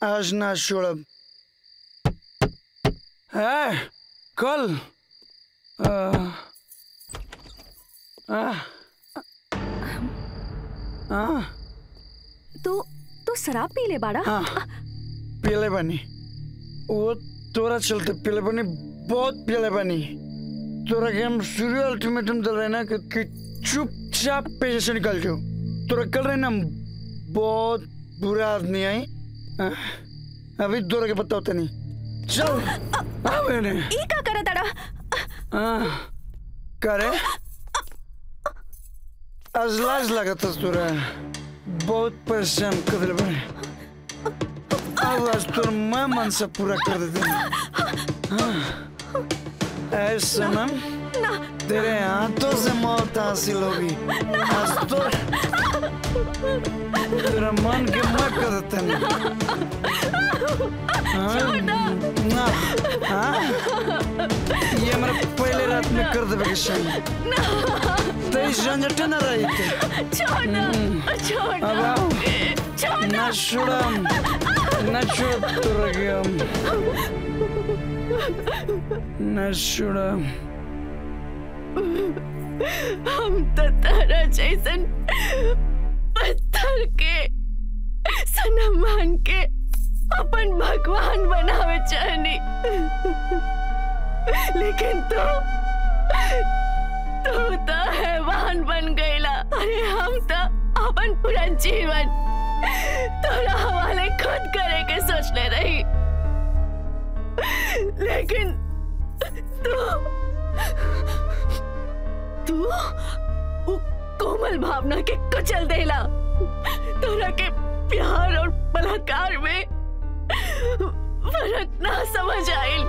आज ना छोड़ब है कल आ, आ, आ, तू तू शराब पी ले बाड़ा हाँ पीले बनी वो तोरा चलते पीले बनी बहुत पीले बनी तोरा के हम सूर्य अल्टीमेटम दल रहे ना कि, कि चुपचाप पेजे से निकल जाओ तोरा कल रहे ना हम बहुत बुरा आदमी आई हाँ, अभी तोरा के पता होता नहीं चल आ मैंने ई का करे तड़ा हाँ करे आज लाज लगा था तोरा बहुत परेशान कर दिल बने अब आज तोर मैं मन से पूरा कर देते हाँ ऐ सनम तेरे हाथों से मौत हासिल होगी आज तो तेरा मन के मैं कर देते हाँ ना हाँ ये हमारा पहले रात में कर देवे के शाम तेईस झंझट न रही थे छोड़ ना छोड़ अब ना आओ छोड़ ना छोड़म ना छोड़ तो रखियम ना छोड़म हम तो तारा जैसन पत्थर के सनम मान के अपन भगवान बनावे चाहनी लेकिन तू तू तो हैवान बन गईला अरे हम तो अपन पूरा जीवन तोरा हवाले खुद करे के सोच ले रही लेकिन तू तू वो कोमल भावना के कुचल देला तोरा के प्यार और बलात्कार में फर्क ना समझ आइल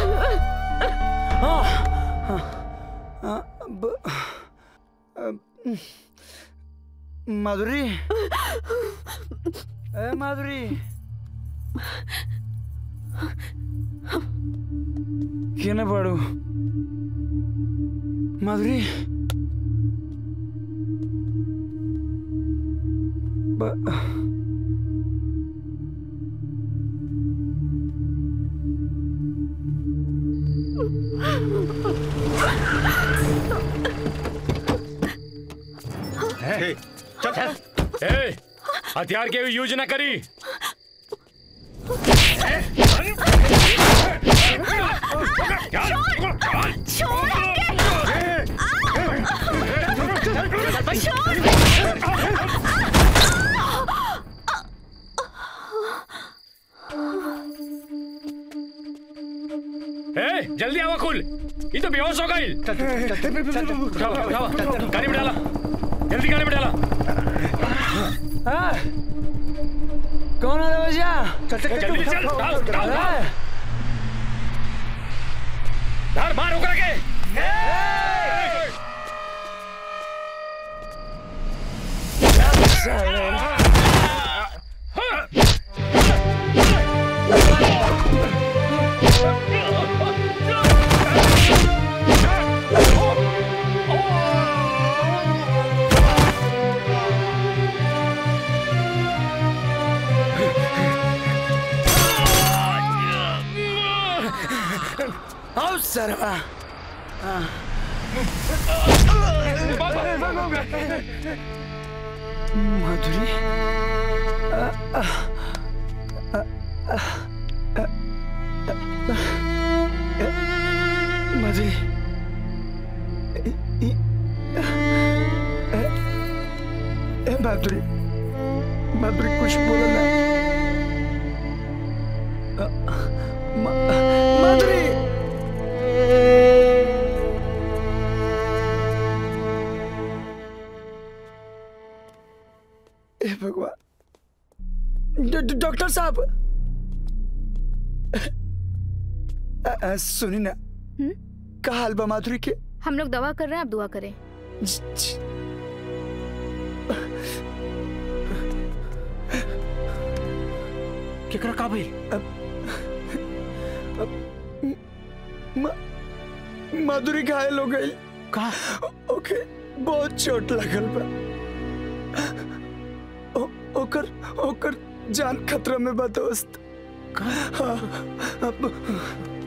माधुरी ए माधुरी केना पड़ू माधुरी ब- ए, चल चल ए हथियार के यूज ना करी ए जल्दी आवा खुल ये तो बेहोश हो गई उठाओ उठाओ गाड़ी में डाला जल्दी गाड़ी में डाला हाँ? कौन है भैया जल्दी चल डाल डाल डाल डाल मार उकरा के आओ सरवा माधुरी माधुरी ए माधुरी माधुरी कुछ बोलो ना मा- माधुरी हे भगवान डॉ- डॉ- डॉक्टर साहब अ- अ, सुनी ना का हाल बा माधुरी के हम लोग दवा कर रहे हैं आप दुआ करें ज- ज- केकरा का भइल मा- माधुरी घायल हो गई का ओके बहुत चोट लगल बा ओ- ओकर ओकर जान खतरा में बा दोस्त हाँ, अब